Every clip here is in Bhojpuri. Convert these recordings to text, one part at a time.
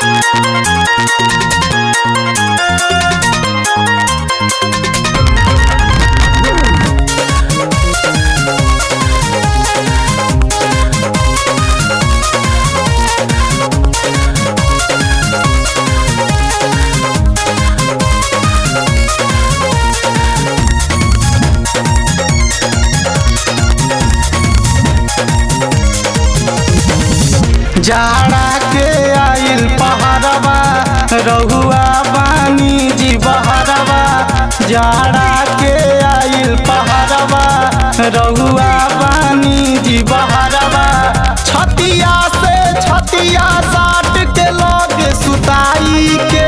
जाड़ा के आइल पहाड़वा रहुआ बानी जी बहरवा जाड़ा के आइल पहाड़वा रहुआ बानी जी बहरवा छतिया से छतिया साट के लग सुताई के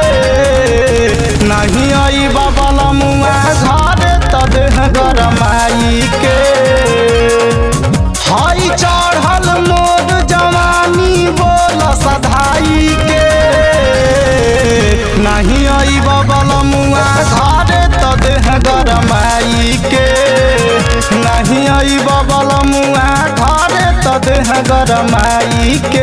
नहीं आई बबल मुआ घर त देह गरमाई के हई चढ़ल मोर जवानी बोल सधाई के नहीं आई बबल मुआ घर त देह गरमाई के नहीं आई बबल मुआ घर त देह गरमाई के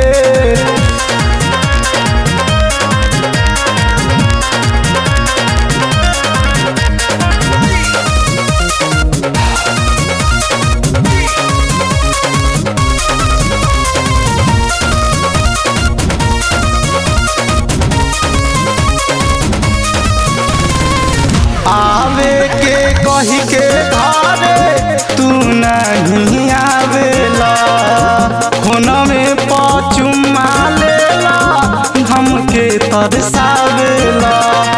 आवे के कही के घरे तू नहीं आवेला फोन में पचुमा लेला हमके तरसावेला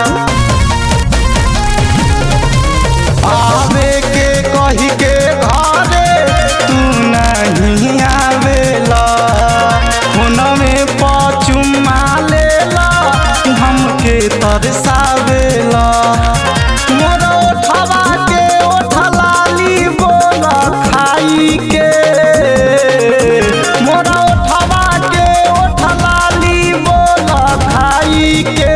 आवे के कही के घरे तू नहीं आवेला फोन में पचुमा लेला हमके तरसावेला मोर ओठवा के ओठलाली बोल खाई के मोर ओठवा के ओठलाली बोल खाई के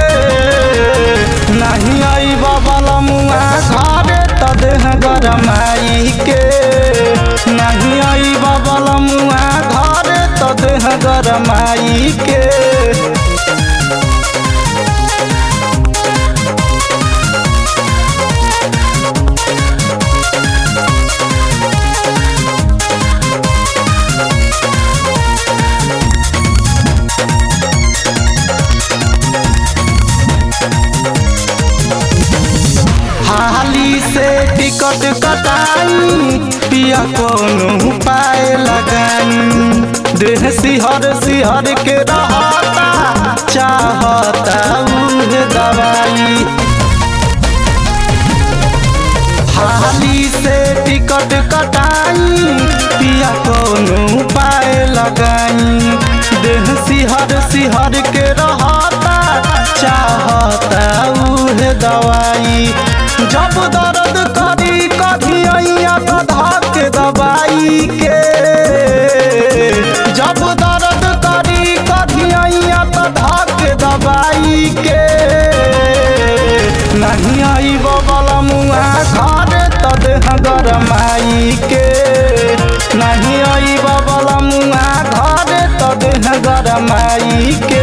नहीं आई बबल मुआ घरे त देह गरमाई के नहीं आई बबल मुआ घरे त देह गरमाई के हाली से टिकट कटाई पिया कोनो पाए लगाई देह सिहर सिहर के रहता चाहता उहे दवाई हाली से टिकट कटाई पिया कोनो पाए लगाई देह सिहर सिहर के रहता चाहता उहे दवाई जब दर्द करी कभी अइया तो धक दवाई के जब दर्द करी कभी अइया तो धक दवाई के नहीं आई बबल मुआ घर त देह गरमाई के नहीं आई बबल मुआ घर त देह गरमाई के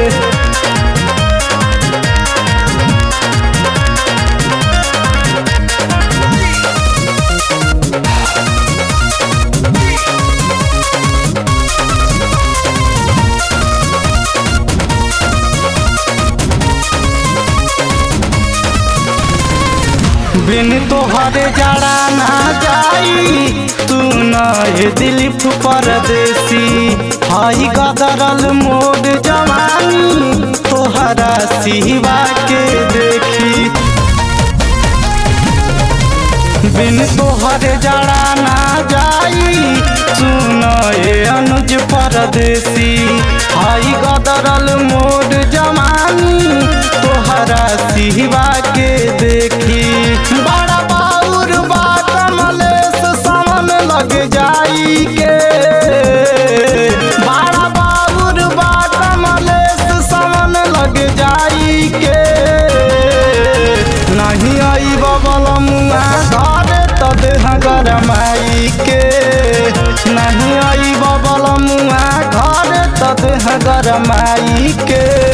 बिन तोहरे जड़ा ना जाई तू न ये दिलीप परदेसी हई कदरल मोड जवानी तोहरा सिवा के देखी बिन तोहरे जड़ा ना जाई सुन ये अनुज परदेसी हई गदरल मोड जवानी तोहरा सिवा के देखी बड़ा बाउर बा कमलेश समन लग जाई के बड़ा बाउर बा कमलेश समन लग जाई के नहीं आई बबल मुआ घर त देह गरमाई के नहीं आई बबल मुआ घर त देह गरमाई के